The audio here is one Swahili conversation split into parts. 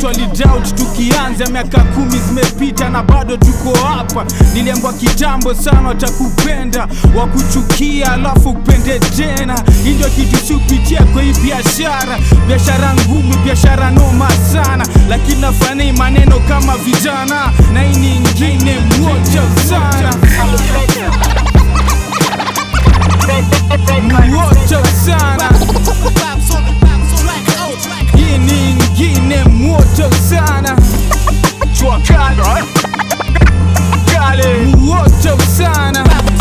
watu walidoubt tukianza, miaka kumi zimepita na bado tuko hapa. Niliambwa kitambo sana watakupenda, wakuchukia alafu upende tena. Hii ndio kitu siupitia kwa hii biashara, biashara ngumu, biashara noma sana, lakini nafanya maneno kama vijana, na hii ni ingine moja sana moja sana hii ni ingine moto sana Jua kali kali moto sana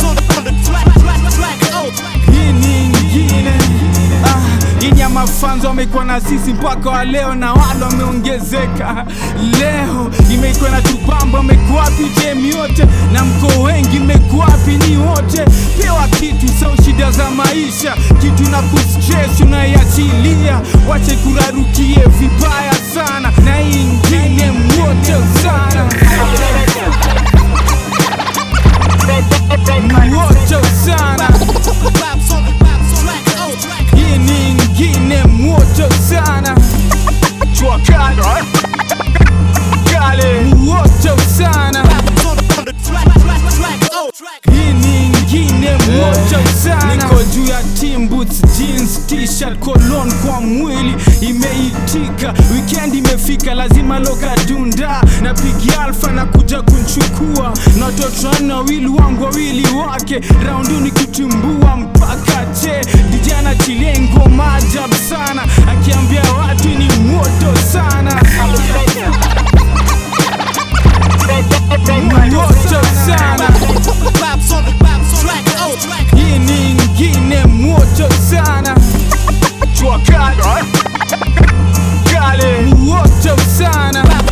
hii ni ingine ah, hii nyama fans wamekuwa na sisi mpaka wa leo na wale wameongezeka leo imekuwa na tubamba wamekuwa wapi jemi yote na mko wengi mmekuwa wapi ni wote pewa kitu sau shida za maisha kitu na kustress unaiachilia wache kurarukie vibaya sana na hii ingine moto sana moto sana hii ni ingine moto sana Jua kali kali moto sana hii ni ingine moto sana niko juu ya team boots jeans t-shirt cologne kwa mwili imeitika weekend imefika lazima loka dunda na pigi alfa na kuja kunchukua na watoto wanne wawili wangu wawili wake raundi ni kutumbua mpaka che dijana chilengo majab sana akiambia watu ni moto sana moto sana hii ni ingine moto sana Jua kali kali moto sana